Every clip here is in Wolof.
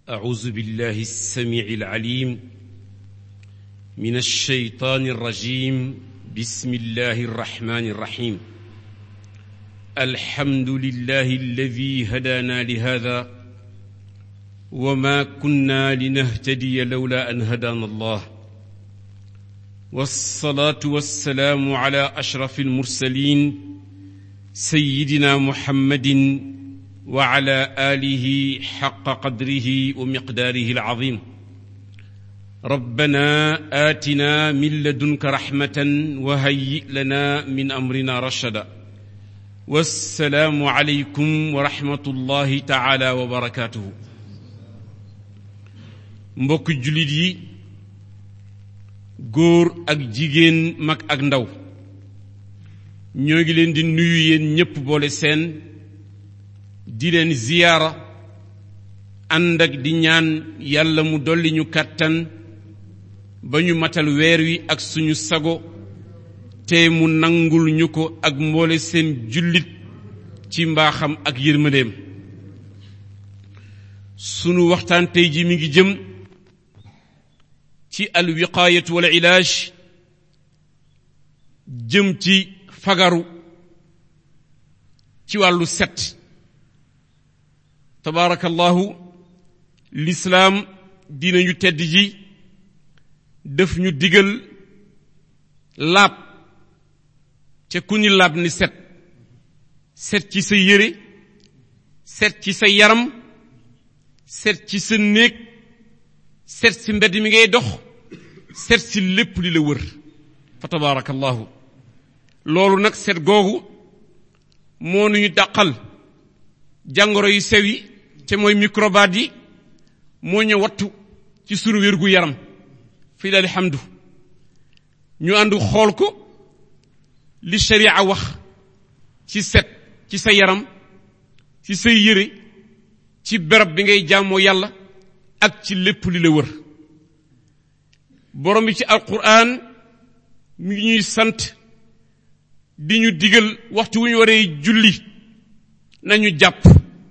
أعوذ بالله السميع العليم من الشيطان الرجيم بسم الله الرحمن الرحيم الحمد لله الذي هدانا لهذا وما كنا لنهتدي لولا أن هدانا الله والصلاة والسلام على أشرف المرسلين سيدنا محمد وعلى آله حق قدره ومقداره العظيم ربنا آتنا من لدنك رحمة وهيئ لنا من أمرنا رشدا والسلام عليكم ورحمة الله تعالى وبركاته mbokk jullit yi góor ak jigéen mag ak ndaw ñoo ngi leen di nuyu yéen ñépp boole seen di leen ziyaara ànd ak di ñaan yàlla mu dolli ñu kàttan ba ñu matal weer wi ak suñu sago te mu nangul ñu ko ak mboole seen jullit ci mbaaxam ak yërmandeem sunu waxtaan tey ji mi ngi jëm ci al wiqaayatu wal ilaaj jëm ci fagaru ci wàllu set tabaarakallahu lislaam dinañu tedd ji def ñu digal laab ca ku ni laab ni set set ci sa yére set ci sa yaram set ci sa néeg set ci mbedd mi ngay dox set ci lépp li la wër fa tabaarakallahu loolu nag set googu moo nuñu dàqal jàngoro yu sew yi te mooy microbaat yi moo ñu wattu ci sunu wérgu yaram fii daal alhamdu ñu ànd xool ko li sharia wax ci set ci sa yaram ci say yére ci berab bi ngay jaamoo yàlla ak ci lépp li la wër borom bi ci alquran mi ngi ñuy sant di ñu digal waxtu wu ñu waree julli nañu jàpp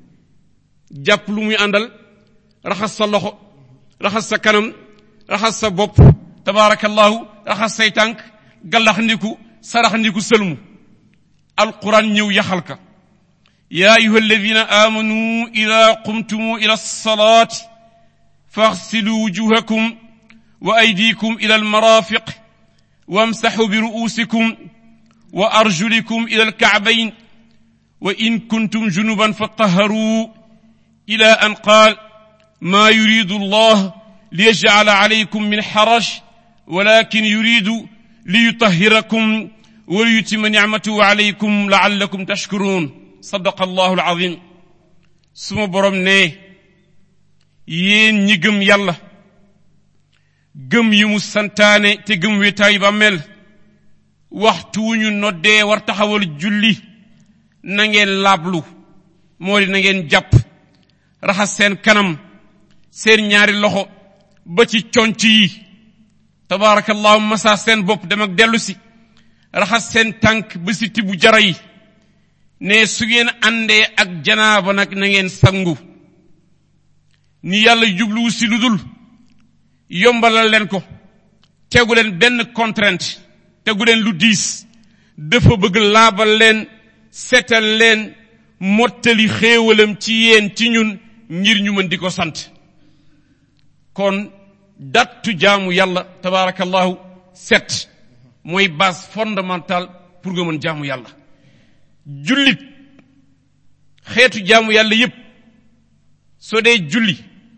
jàpp lu muy àndal raxas sa loxo raxas sa kanam raxas sa bopp tabaarakallahu raxas say tànk gallax ndiku sarax ndiku sëlmu alquran ñëw yaxal ka yaa ayuha alladina amanu ida qumtumu ila alsalati faxsilu wujuhakum wa aydikum ila almarafiq wamsaxu bi ru'usikum wa arjulikum ila alkacbayn wa in kuntum junuban fatahharuu ila an qaal maa yuridu allah liyajcala calaykum min xaraj walakin yuridu liyutahhirakum wa liyutima nicmatahu calaykum lacallakum tashkuruun sadaqa allahu alcazim suma borom ne yéen ñi gëm yàlla gëm yi mu santaane te gëm wéetaayu ba mel waxtu wu ñu noddee war taxawal julli na ngeen laablu moo di na ngeen jàpp raxas seen kanam seen ñaari loxo ba ci conc yi tabaarakallahu masa seen bopp dem ak dellu si raxas seen tànk ba si tibu jara yi ne su ngeen àndee ak janaaba nag na ngeen sangu ni yàlla jubluwu si lu dul yombalal leen ko tegu leen benn contrainte tegu leen lu diis dafa bëgg laabal leen seetal leen mottali xéewalam ci yéen ci ñun ngir ñu mën di ko sant kon dattu jaamu yàlla tabaarakallahu set mooy base fondamentale pour nga mën jaamu yàlla jullit xeetu jaamu yàlla yépp soo dee julli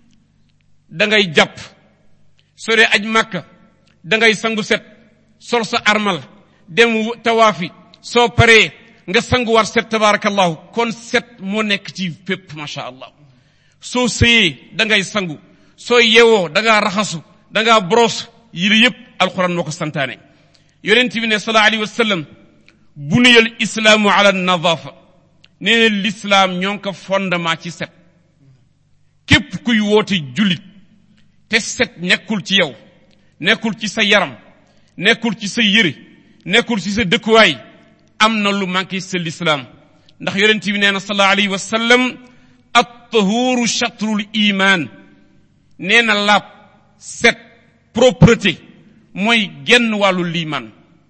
da ngay jàpp soo dee aj màkka da ngay sangu set sol sa armal dem tawaafi soo paree nga sanguwaat set tabaarakallahu kon set moo nekk ci fépp macha allah soo sëyee da ngay sangu soo yewoo da ngaa raxasu da ngaa boros yi la yépp alquran moo ko santaane yonent bi ne sallallahu alayhi wa sallam buniyal islaamu ala nadafa nee na lislaam ñoo ngi ko fondement ci set képp kuy woote jullit te set nekkul ci yow nekkul ci sa yaram nekkul ci sa yëre nekkul ci sa dëkkuwaay am na lu manqué sa lislaam ndax yonent bi nee na sallallahu alayhi wa sallam at-tahuru shatrul iman nee na laab set propreté mooy genn wàllu liimaan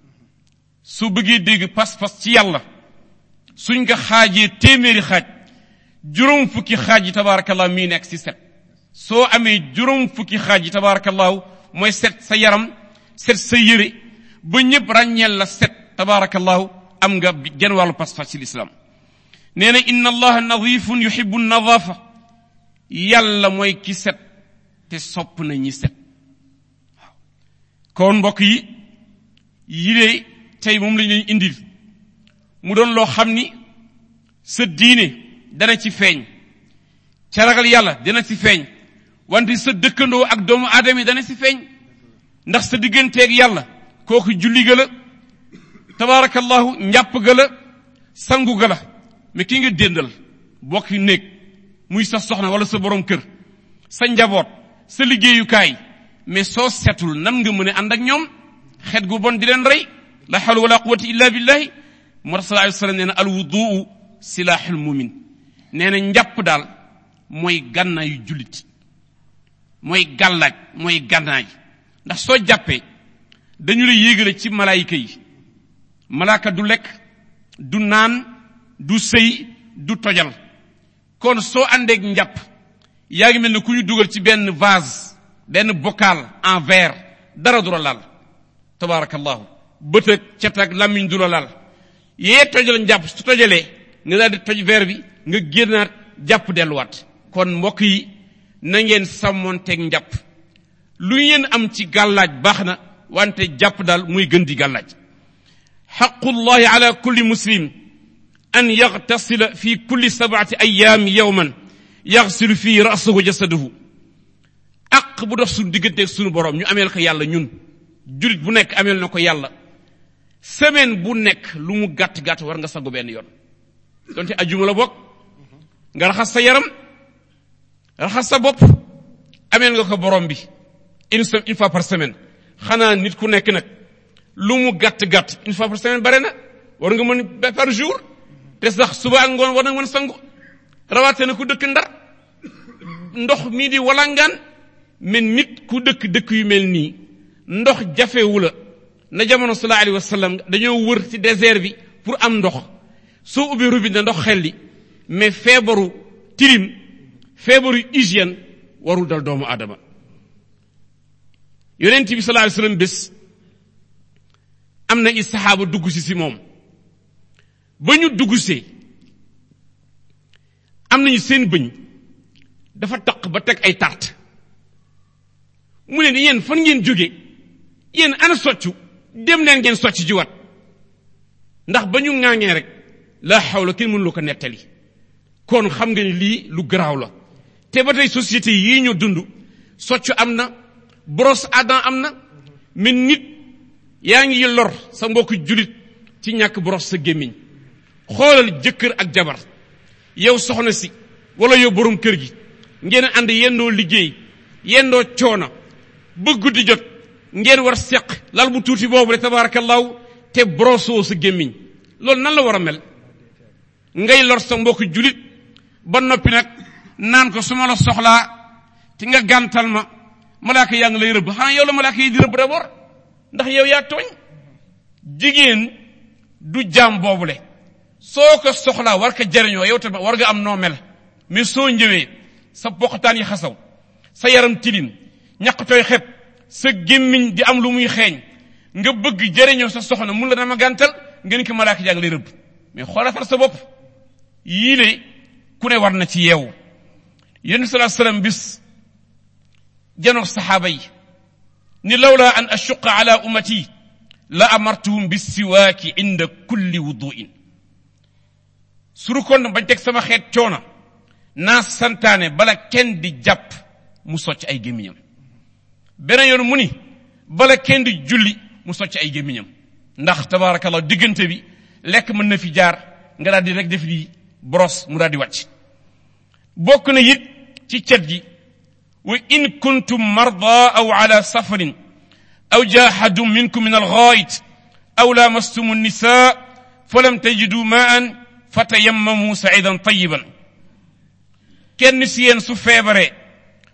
su bëggee dégg pas-pas ci yàlla suñ nga xaajee téeméeri xaaj juróom fukki xaaj yi tabaarakallah mii nekk ci set soo amee juróom fukki xaaj yi tabaarakallahu mooy set sa yaram set sa yére ba ñëpp ràññeel la set tabaarakallahu am nga genn wàllu pas-pas ci lislaam nee na inna allaha nadifun yuhibbu nadafa yàlla mooy ki set te sopp na ñi set waaw kon mbokk yi yile tey moom lañ leen indil mu doon loo xam ni sa diine dana ci feeñ ca ragal yàlla dana ci feeñ wante sa dëkkandoo ak doomu aadama yi dana ci feeñ ndax sa digganteeg yàlla kooku julli ga la tabaarakallahu njàpp ga la sangu ga la mais ki nga déndal bokki néeg muy sa soxna wala sa borom kër sa njaboot sa liggéeyukaay mais soo setul nan nga mën a ànd ak ñoom xet gu bon di leen rey la hawla wala quwwata illa billahi moo tax sallallahu alayhi wasallam nee na al wuduu silaaxul mumin nee na njàpp daal mooy gànnaayu jullit mooy gàllaaj mooy gànnaay ndax soo jàppee dañu la yéegale ci malaayika yi malaaka du lekk du naan du sëy du tojal kon soo àndeeg njàpp yaa ngi mel ne ku ñu dugal ci benn vase benn bocal en verre dara du la laal tabaarakallahu bët ak cet ak làmmiñ du la laal yee tojal njàpp su tojalee nga daal di toj verre bi nga génnaat jàpp delluwaat kon mbokk yi na ngeen sàmmoonteeg njàpp lu ngeen am ci gàllaaj baax na wante jàpp daal muy gën di gàllaaj xaqullahi ala kulli muslim an yaxtasila fi kulli sabati ayaam yowman yaxsilu fii rasahu jasadahu aq bu dox suñu digganteeg suñu borom ñu ameel ko yàlla ñun julit bu nekk ameel na ko yàlla semaine bu nekk lu mu gàtt-gàtt war nga sangu benn yoon donte ajuma la bokk nga raxas sa yaram raxas sa bopp ameel nga ko borom bi une semaine une fois par semaine xanaa nit ku nekk nag lu mu gàtt-gàtt une fois par semaine bare na war nga mën ba par jour te sax suba ak ngoon war na mën sangu rawaate na ku dëkk ndar ndox mii di walangaan mais nit ku dëkk dëkk yu mel nii ndox jafewu la na jamono sallallahu alayhi wa sallam dañoo wër ci désert bi pour am ndox soo ubbi robinet ndox xel li mais feebaru tilim feebaru hygiène warul dal doomu aadama yonent bi sallallahu alayhi wa sallam bés am na i saxaaba dugg si si moom ba ñu dugg see am nañu seen bëñ dafa taq ba teg ay tarte mu ne ni yéen fan ngeen jóge yéen ana soccu dem leen ngeen socc jiwaat ndax ba ñu ŋaaŋee rek la xawla kenn mënu lu ko nettali kon xam nga ni lii lu garaaw la te ba tey société yii ñu dund soccu am na brosse à dents am na mais nit yaa ngi lor sa mbokk julit ci ñàkk brosse sa gémmiñ xoolal jëkkër ak jabar yow soxna si wala yow borom kër gi ngeen ànd yendoo liggéey yendoo coona ba guddi jot ngeen war seq lal bu tuuti boobu rek tabarakallahu te broso sa gémmiñ loolu nan la war a mel ngay lor sa mbokk julit ba noppi nag naan ko su ma la soxlaa te nga gàntal ma malaaka yaa ngi lay rëbb xanaa yow la malaaka yi di rëbb d'abord ndax yow yaa tooñ jigéen du jaam boobule soo ko soxlaa war ko jariñoo yow tamit war nga am noo mel mais soo ñëwee sa poqataan yi xasaw sa yaram tilim ñaq tooy xeb sa gémmiñ di am lu muy xeeñ nga bëgg jariñoo sa soxna mun la dama gàntal nga ni ko malaaka yaa ngi lay rëbb mais xoolatal sa bopp yii le ku ne war na ci yeewu yéen salaa salaam bis janoog saxaaba yi ni lawla an ashuqa ala ummati la amartuhum bisiwaaki inda kulli wuduin suru kon bañ teg sama xeet coona naa santaane bala kenn di jàpp mu socc ay gémmiñam beneen yoon mu ni bala kenn di julli mu socc ay gémmiñam ndax tabaarakallah diggante bi lekk mën na fi jaar nga daal di rek def di brosse mu daal di wàcc bokk na it ci cet gi wa in kuntum marda aw ala safarin aw jahadum minkum min alghait aw lamastum النساء falam tajidu maan fatayammamu saidan tayiban kenn si yéen su feebaree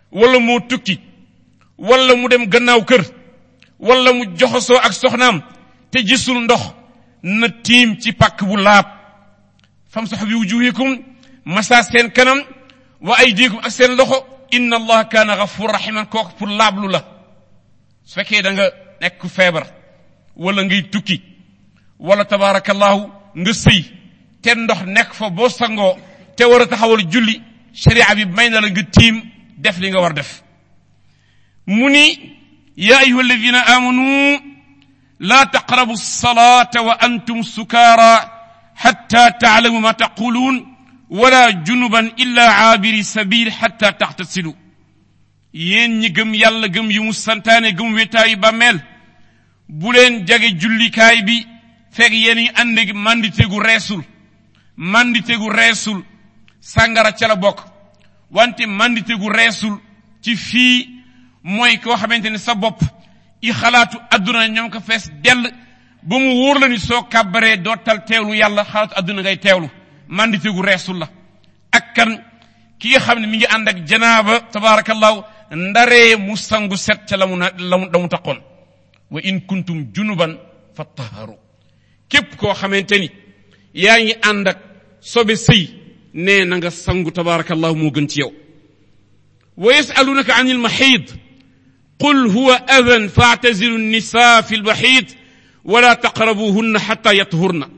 wala moo tukki wala mu dem gannaaw kër wala mu joxosoo ak soxnaam te gisul ndox na tiim ci pàkk bu laab famsahu bi wujuhikum masa seen kanam wa aydikum ak seen loxo inna allah kaana gafur rahiman kooku pour laablu la su fekkee da nga nekk feebar wala ngay tukki wala tabaarakallahu nga sëy te ndox nekk fa boo sangoo te war a taxawal julli sharia bi may na la nga tiim def li nga war def mu ni ya ayuha alladina amanu la taqrabu alsalata wa antum sukara hatta taalamu ma taqulun wala junuban illa aabiri sabil hatta taxtasilu yéen ñi gëm yàlla gëm yi mu santaane gëm wetaayu bàmmeel bu leen jage jullikaay bi fekk yéen yi ànd ak mandite gu reesul mandite gu reesul sàngara ca la bokk wante mandite gu reesul ci fii mooy koo xamante ne sa bopp i xalaatu adduna ñoom ko fees dell ba mu wóor la ni soo kàbbaree dootal teewlu yàlla xalaatu adduna ngay teewlu mandite gu reesul la ak kan ki nga xam ne mi ngi ànd ak janaaba tabaarakallahu ndaree mu sangu set ca la mu na la mu la mu taqoon wa in kuntum junuban fattaharu képp koo xamante ni yaa ngi ànd ak sobe sëy nee na nga sangu tabaarakallahu moo gën ci yow wa yasalunaka an ilmaxiid qul huwa adan faatazilu nisa fi lmaxiid wala taqrabuhunna xata yathurna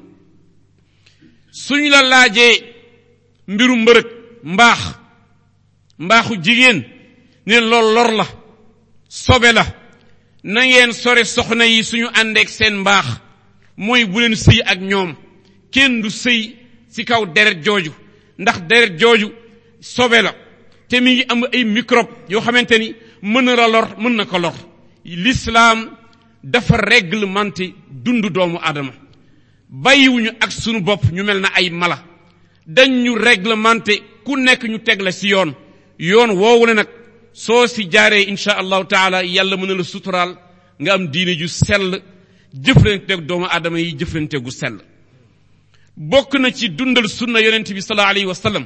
suñ la laajee mbiru mbërëg mbaax mbaaxu jigéen ne lool lor la sobe la na ngeen sore soxna yi suñu àndeek seen mbaax mooy bu leen sëy ak ñoom kenn du sëy ci kaw deret jooju ndax deret jooju sobe la te mi ngi am ay microbe yoo xamante ni mën na la lor mën na ko lor l'islam dafa réglementé dundu doomu aadama bàyyiwuñu ak sunu bopp ñu mel na ay mala dañ ñu réglementé ku nekk ñu teg la ci yoon yoon woowu ne nag soo si jaaree insha allahu taala yàlla mën na la suturaal nga am diine ju sell jëflanteeg doomu aadama yi jëflanteegu sell bokk na ci dundal sunna yonent bi sallallahu alayhi wa sallam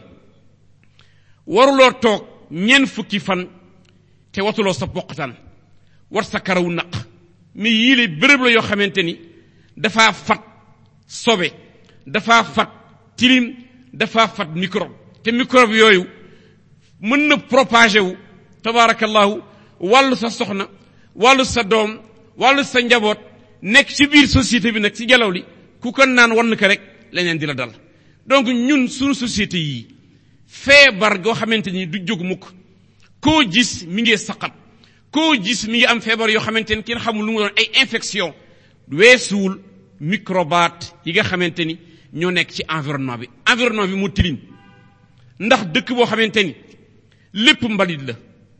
waruloo toog ñeent fukki fan te watuloo sa poqatan war sa karaw naq mais yii le béréb la yoo xamante ni dafaa fat sobe dafaa fat tilim dafaa fat microbe te microbe yooyu mën na propagé wu tabaarakallahu wàllu sa soxna wàllu sa doom wàllu sa njaboot nekk ci biir société bi nag ci jalaw li ku ko naan wann ko rek leneen di la dal donc ñun suñu société yii feebar goo xamante ni du jóg mukk koo gis mi ngi saqat koo gis mi ngi am feebar yoo xamante ni kenn xamul lu mu doon ay infection weesuwul microbates yi nga xamante ni ñoo nekk ci environnement bi environnement bi mu tilim ndax dëkk boo xamante ni lépp mbalit la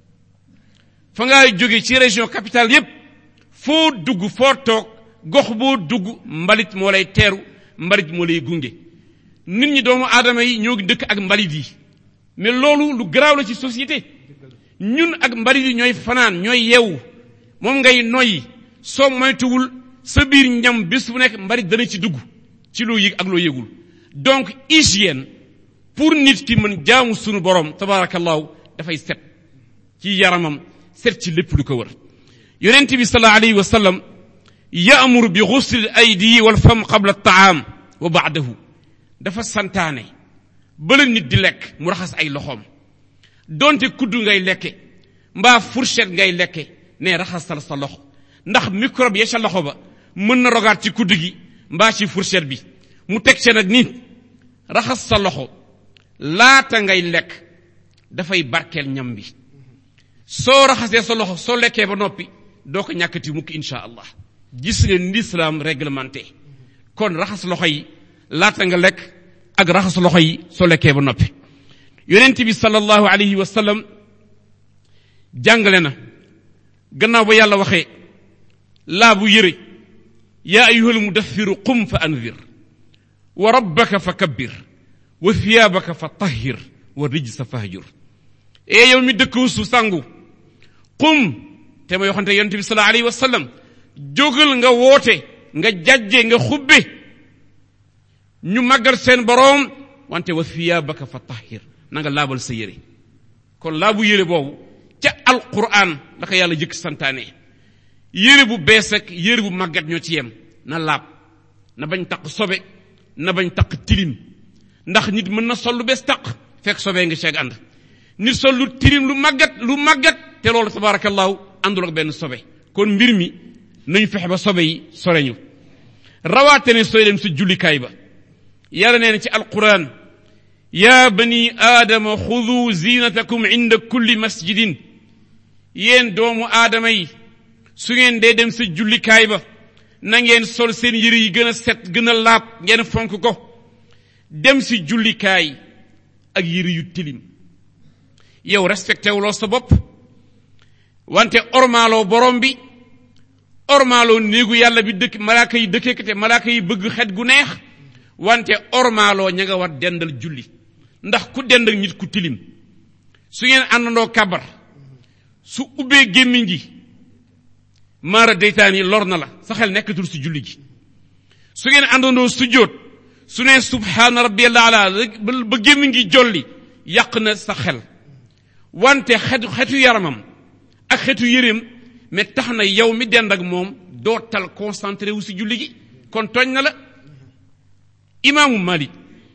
fa ngaa jóge ci région capitale yépp foo dugg foo toog gox boo dugg mbalit moo lay teeru mbalit moo lay gunge nit ñi doomu aadama yi ñoo dëkk ak mbalit yi mais loolu lu garaaw la ci société ñun ak mbalit yi ñooy fanaan ñooy yeewu moom ngay noyyi soo moytuwul sa biir ñam bés bu nekk mbalit dana ci dugg ci loo yëg ak loo yëgul donc hygiène pour nit ki mën jaamu sunu borom tabaarakallahu dafay set ci yaramam set ci lépp lu ko wër yonent bi sallallahu alayhi wa sallam yaamuru bi ghusl aydi wal fam qabla taam wa baadahu dafa santaane bala nit di lekk mu raxas ay loxoom donte kudd ngay lekke mbaa fourchette ngay lekke ne raxasal sa loxo ndax microbe ya ca loxo ba mën na rogaat ci kudd gi mbaa ci fourchette bi mu teg ca nag nit raxas sa loxo laata ngay lekk dafay barkeel ñam bi soo raxasee sa loxo soo lekkee ba noppi doo ko ñàkkati mukk insha allah gis nga l'islam réglementé kon raxas loxo yi laata nga lekk ak raxas loxo yi soo lekkee ba noppi yonent bi sallallahu alayhi wa sallam jàngale na gannaaw ba yàlla waxee laa bu yëre yaa ayuhal mudaffiru qum fa anzir wa rabbaka fa kabbir wa thiyaabaka fa tahhir wa rijsa fahjur ee yow mi dëkk su sangu qum te may waxante yonent bi sallallahu alayhi wa sallam jógal nga woote nga jajje nga xubbe ñu màggal seen boroom wante wa thiyaabaka fa tahhir na nga laabal sa yére kon laabu yére boobu ca alquran la ko yàlla jëkk santaane yére bu bees ak yére bu màggat ñoo ci yem na laab na bañ taq sobe na bañ taq tilim ndax nit mën na sol lu bees taq fekk sobee nga ceeg ànd nit sol lu tilim lu màggat lu màggat te loolu tabarakallahu àndul ak benn sobe kon mbir mi nañu fexe ba sobe yi soreñu rawaate ne sooy dem sa jullikaay ba yàlla nee na ci alquran ya bani aadama xudu zinatakum inda kulli masjidin yéen doomu aadama yi su ngeen dee dem sa jullikaay ba na ngeen sol seen yëre yi gën a set gën a laab ngeen fonk ko dem si jullikaay ak yëre yu tilim yow respecté wuloo sa bopp wante ormaaloo borom bi ormaaloo néegu yàlla bi dëkk malaaka yi dëkkee te malaaka yi bëgg xet gu neex wante ormaaloo ña nga war dendal julli ndax ku dend ak nit ku tilim su ngeen àndandoo kabar su ubbee gémmiñ gi maara deytaan yi lor na la sa xel nekkatul si julli gi su ngeen àndandoo sujjóot su ne subhaana rabbiyal ala ba gémmiñ gi jolli yàq na sa xel wante xetu xetu yaramam ak xetu yéreem mais tax na yow mi dend ak moom doo tal concentré wu si julli gi kon tooñ na la imaamu Malik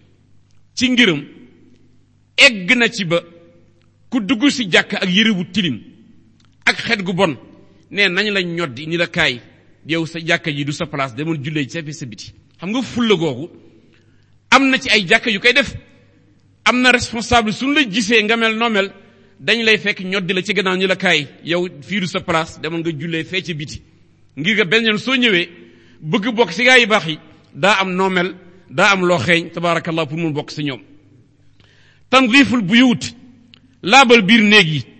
ci ngiram egg na ci ba ku dugg si jàkk ak yëre bu tilim ak xet gu bon ne nañ la ñoddi ni la kaay yow sa jàkka ji du sa place demoon jullee ci sa biti xam nga fulla googu am na ci ay jàkka yu koy def am na responsable suñu la gisee nga mel noo mel dañ lay fekk ñoddi la ci gannaaw ñu la kaay yow fii du sa place demoon nga jullee fee ci biti ngir nga benn yoon soo ñëwee bëgg bokk si gaa yi baax yi daa am noo mel daa am loo xeeñ tabaarakallah pour mun bokk si ñoom tandiiful buyut laabal biir néeg yi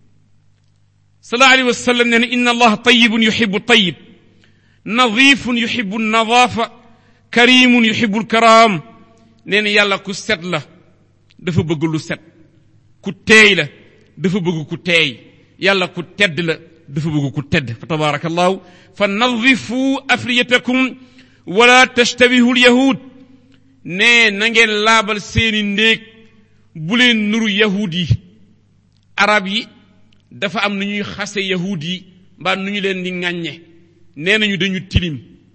sallallahu alayhi wa sallam nee na inna allaha tayibun yuhibu tayib nadifun yuhibu nadaafa karimun yuhibu lkaraam nee na yàlla ku set la dafa bëgg lu set ku teey la dafa bëgg ku teey yàlla ku tedd la dafa bëgg ku tedd fa tabaarakallahu fa nadifu afriyatakum wala tashtabihu lyahud nee na ngeen laabal seeni ndéeg bu leen nuru yahud yi arab yi dafa am nu ñuy xase yahud yi mbaa nu ñu leen di ŋàññe nee nañu dañu tilim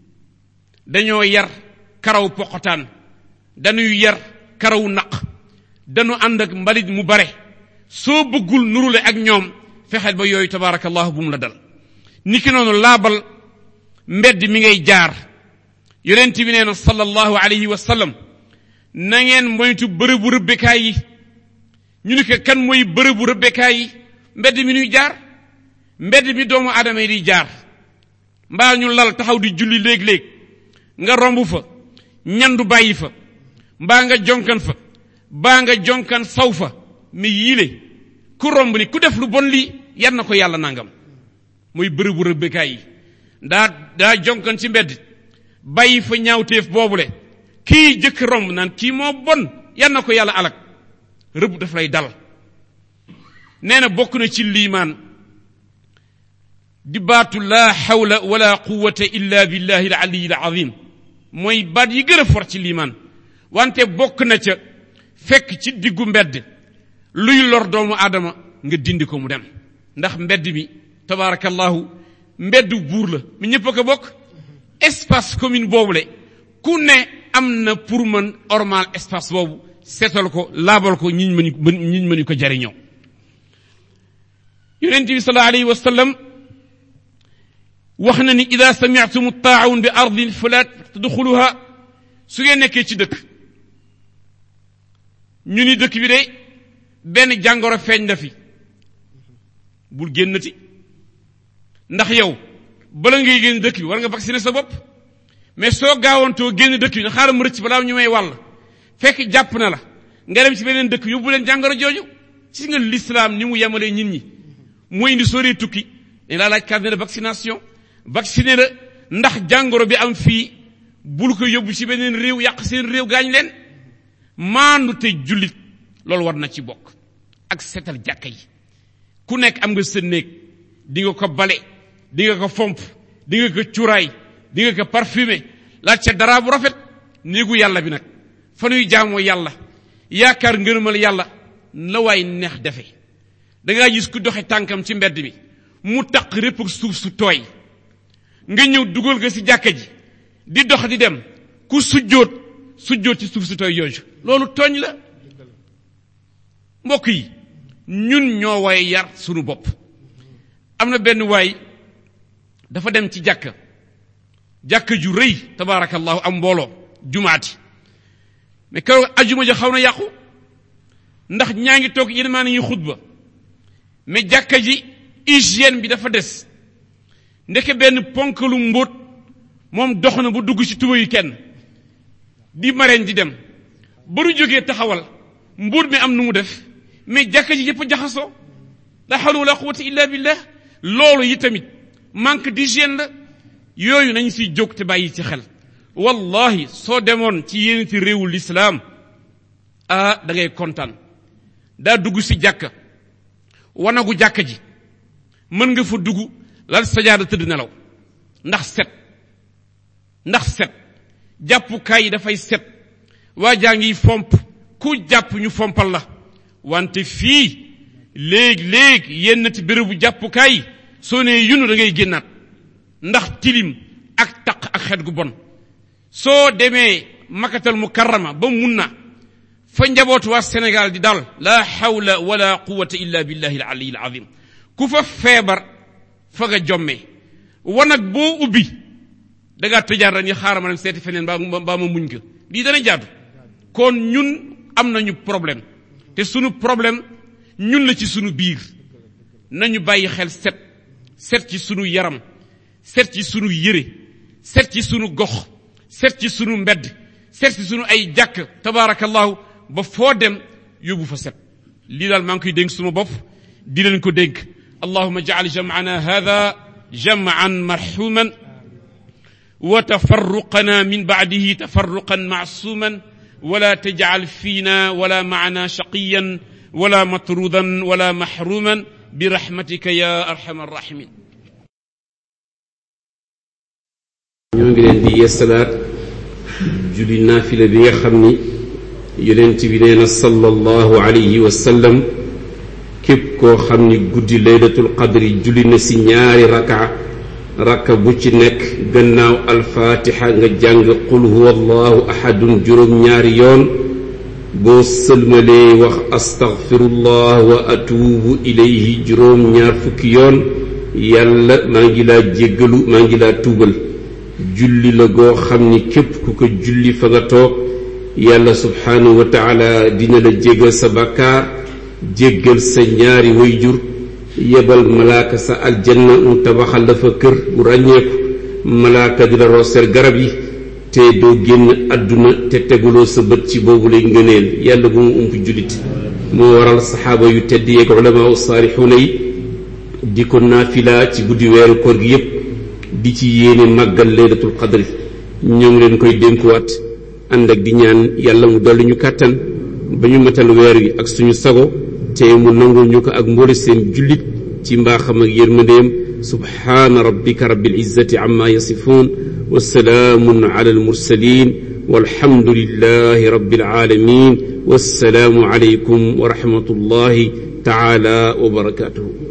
dañoo yar karaw poqotaan dañuy yar karaw naq dañu ànd ak mbalit mu bare soo bëggul nurule ak ñoom fexeel ba yooyu tabaarakallahu bu mu la dal niki noonu laabal mbedd mi ngay jaar yonent bi nee na sallallahu alayhi wa sallam na ngeen moytu bërëbu rëbbekaay yi ñu ni ko kan mooy bërëbu rëbbekaay yi mbedd mi ñuy jaar mbedd mi doomu aadama yi di jaar mbaa ñu lal taxaw di julli léeg-léeg nga romb fa ñandu bàyyi fa mbaa nga jonkan fa baa nga jonkan saw fa mi yiile ku romb ni ku def lu bon lii yan na ko yàlla nangam mooy bërëbu rëbbekaay yi daa daa jonkan ci mbedd bàyyi fa ñaawteef boobule kii jëkk romb naan kii moo bon yan na ko yàlla alak rëbb daf lay dal nee na bokk na ci liimaan di baatu laa xawla wala quwata illa billahi al aliyi al azim mooy baat yi gën a for ci liimaan wante bokk na ca fekk ci diggu mbedd luy lor doomu aadama nga dindi ko mu dem ndax mbedd mi tabaarakallahu mbeddu buur la mi ñëpp a ko bokk espace commune boobule ku ne am na pour mën ormal espace boobu seetal ko laabal ko ñiñ mënu ñiñ mënu ko jariñoo yonent bi sallallahu alayhi wa sallam wax na ni ida sami'tum taa'un bi ardin fala tadxuluha su ngeen nekkee ci dëkk ñu ni dëkk bi de benn jàngoro feeñ na fi bul génnati ndax yow bala ngay génn dëkk bi war nga vacciner sa bopp mais soo gaawantoo génn dëkk bi na xaaral mu rëcc balaa ñu may wàll fekk jàpp na la nga dem ci beneen dëkk yóbbu leen jàngoro jooju ci nga l'islam ni mu yemalee nit ñi mooy indi soo dee tukki dañ laa laaj carnet de vaccination vacciné la ndax jàngoro bi am fii bul ko yóbbu ci beneen réew yàq seen réew gaañ leen maandu te jullit loolu war na ci bokk ak setal jàkka yi ku nekk am nga sa néeg di nga ko bale di nga ko fomp di nga ko cuuraay di nga ko parfumé laaj ca dara bu rafet néegu yàlla bi nag fa nuy jaamoo yàlla yaakaar ngërëmal yàlla la waay neex defe dangaa gis ku doxe tànkam ci mbedd mi mu taq répp ak suuf su tooy nga ñëw dugal nga ci jàkka ji di dox di dem ku sujjóot sujjóot ci suuf su tooy yooyu loolu tooñ la mbokk yi ñun ñoo way yar sunu bopp am na benn waay dafa dem ci jàkka jàkka ju rëy tabaarakallahu am mbooloo jumaati mais keroog ajuma ja xaw na yàqu ndax ñaa ngi toog yeneen maa nañuy xutba mais jàkka ji hygiène bi dafa des ndeke benn ponkalu mbóot moom dox na bu dugg ci tuba yu kenn di mareen di dem ba du jógee taxawal mbóot mi am nu mu def mais jàkka ji yëpp a jaxasoo la hawla wala quwwata illa billah loolu yi tamit manque d'hygiène la yooyu nañ siy jóg te bàyyi ci xel wallahi soo demoon ci yéen ci réewu lislaam ah da ngay kontaan daa dugg si jàkka wanagu jàkka ji mën nga fa dugg lal sajaada tëdd nelaw ndax set ndax set jàppukaay yi dafay set waa jaa ngi fomp ku jàpp ñu fompal la wante fii léegi-léegi yenn ci bérébu jàppukaay soo nee yunu da ngay génnaat ndax tilim ak taq ak xet gu bon soo demee makatal mukarrama ba mun na fa njabootu waa Sénégal di dal la hawla wala quwwata illa billahi al-ali al-azim ku fa feebar fa nga jommee wanag boo ubbi da ngaa tëjaat rek ñu xaaral ma dem seeti feneen baa baa ma muñ ko lii dana jaadu kon ñun am nañu problème te sunu problème ñun la ci sunu biir nañu bàyyi xel set set ci sunu yaram set ci sunu yére set ci sunu gox set ci sunu mbedd set ci sunu ay jàkk tabaarakallahu ba foo dem yóbbu fa set lii daal maa ngi koy dénk suma bopp di leen ko dénk allahuma jacal jamcana hada jamcan marxuman wa tafarruqana min bacdihi tafarruqan macsuman ولا تجعل فينا ولا معنا شقيا ولا مطرودا ولا محروما برحمتك يا ارحم الراحمين ñoo ngi leen di yeesalaat julli naafila bi nga xam ni yonent bi nee na sallallahu alayhi wa sallam képp koo xam ni guddi laylatul qadri julli na si ñaari raka raka bu ci nekk gannaaw alfaatixa nga jàng qul huwa allahu ahadun juróom ñaari yoon boo sëlmalee wax astaghfirullah wa atuubu ilayhi juróom ñaar fukki yoon yàlla maa ngi laa jéggalu maa ngi laa tuubal julli la goo xam ni képp ku ko julli fa nga toog yàlla subhaanahu wa taala dina la jéggal sa bàkkaar jéggal sa ñaari wayjur yebal malaaka sa aljanna mu tabaxal la fa kër bu ràññeeku malaaka di la rooseel garab yi te doo génn àdduna te teguloo sa bët ci boobu lay ngëneel yàlla bu mu ump jullit moo waral saxaaba yu tedd yeeg ulamaa u saalixuuna yi di ko naafila ci guddi weeru koor gi yépp di ci yéene màggal laylatul qadri ñoo ngi leen koy dénkuwaat ànd ak di ñaan yàlla mu dolli ñu kàttan ba ñu matal weer wi ak suñu sago te mu nangul ñu ko ak mboole seen jullit ci mbaaxam ak yërmandeem subhaana rabbika rabbil izzati amma yasifuun wa salaamun ala al mursalin walhamdulillahi rabbil alamin wassalaamu alaykum wa rahmatullahi taala wa barakatuhu